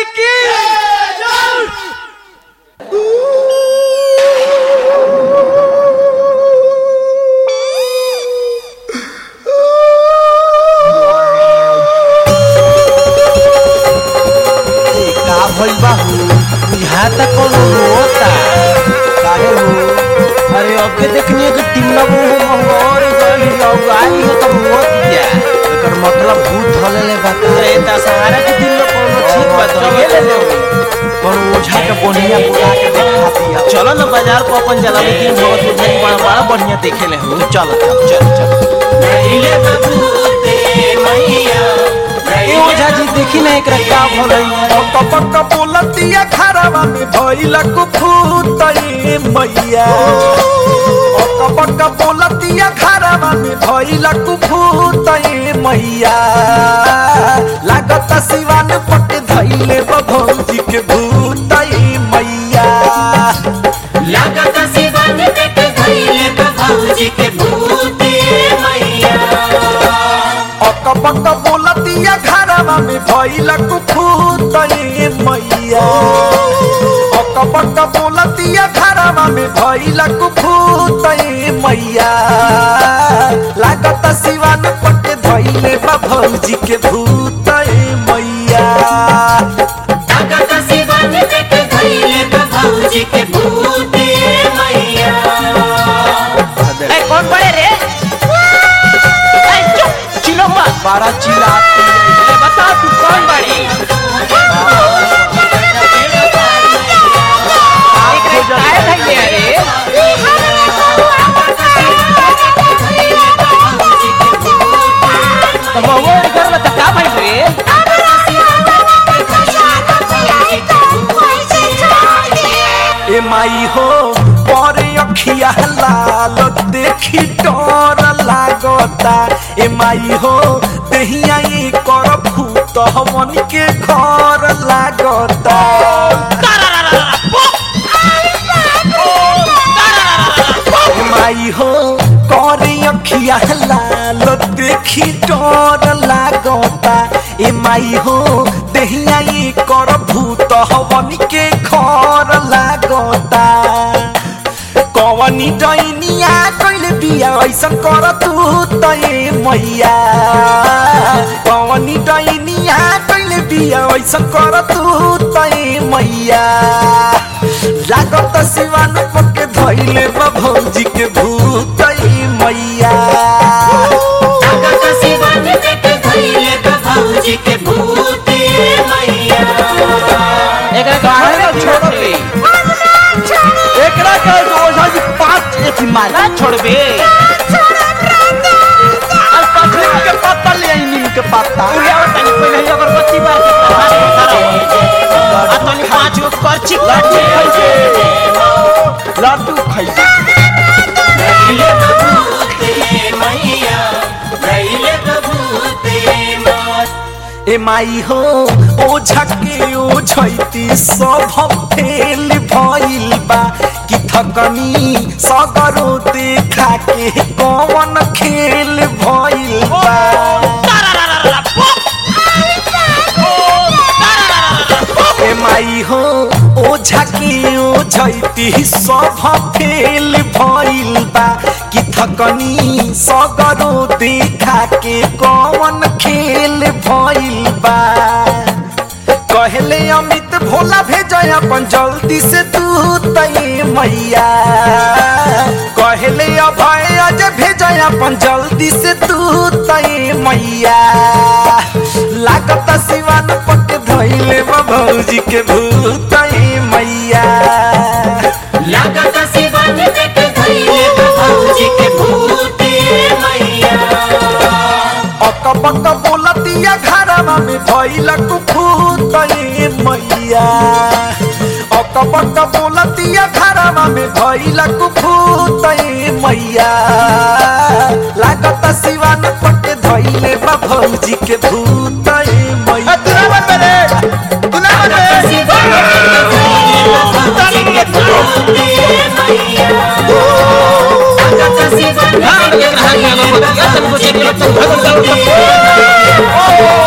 की का भइल बा हो यहाँ तक कोनो होता काहे हो अरे अब के देखनी कि टिमला वो मंगोर गई अब आई हो तो होत क्या एकर मतलब भूत धले ले बा अरे दशहरा के दिन में कोनो ठीक बात ये ले ले कोनो ओझा के बोनिया बुला के देखा दिया चलो ना बाजार को अपन जलालुद्दीन भगत के भाई बड़ा बड़ा बढ़िया देखे ले हो चल चल चल ए ओझा जी देखी ना एकरा का भलई पक पक बोलतिया खराबा में भइल कुफुतई मैया पक पक बोलतिया खराबा में भइल कुफुतई मैया लागत सिवान पट धइले भौजी के भूतई मैया लागत सिवन पेट धइले बा भौजी के भूते मैया पक पक बोलतिया खराबा में भइल कुफुतई मैया पक पक बोलतिया खराबा में भइल कुफुतई मैया लागत सिवान पट धइले बा भौजी के भूतई मैया लागत सिवन पेट धइले बा भौजी के भूते मैया ए कौन बड़े रे ए चुप चिलो मत बारा चिल्लाती है ए बता तू कौन बड़ी एकरे काहे धइले रे तो बउआ के घर में तो का भइल रे ए माई हो पर अखिया लाल देखी डर लागता ए माई हो देहिया ई कर भूत हमन के घर लागता ए माई हो कर अखिया लाल देखी डर लागता ए माई हो देहिया ई कर भूत हमन के घर लागता कवनी डैनिया कइले बिया ऐसन कर तू तय मैया कवनी डैनिया कइले बिया ऐसन कर तू तय मैया लागत सिवान पके धइले बा भौजी के भूत मैया लागत सिवन पेट धइले बा भौजी के भूते मैया एकरा काहे ना छोड़ दे एकरा के ओझा जी पांच एथी मार ना छोड़बे आज पथरी के पत्ता ले आई नीम के पत्ता तू ले तनी पहले ही अगरबत्ती बार के प्रहार करो आ तनी पांच गो करची लड्डू काट खइबे लड्डू खइबे धइले बा भूते मैया धइले बा भूते मात ए माई हो ओ झके ओ झैती सब फेल भइल बा कि थकनी सगरो देखा के कौन खेल भइल बा ए माई हो ओ झके ओ झैती सब फेल भइल बा कि थकनी सगरो देखा के कौन खेल भइल बा कहले अमित भोला भेजय अपन जल्दी से तू तई मैया कहले अभय अज भेजय अपन जल्दी से तू तई मैया लागत सिवान पक धइले बा भौजी के भूतई मैया लागत सिवन पेट धइले बा भौजी के भूते मैया अक बक बोलतिया घरवा में भइल कुफुतई मैया अक बक बोलतिया घरवा में भइल कुफुतई मैया लागत सिवान पट धइले बा भौजी के भूतई मैया तू ना बने सिवन पेट धइले बा भौजी के भूते मैया लागत सिवन पेट धइले बा भौजी के भूते मैया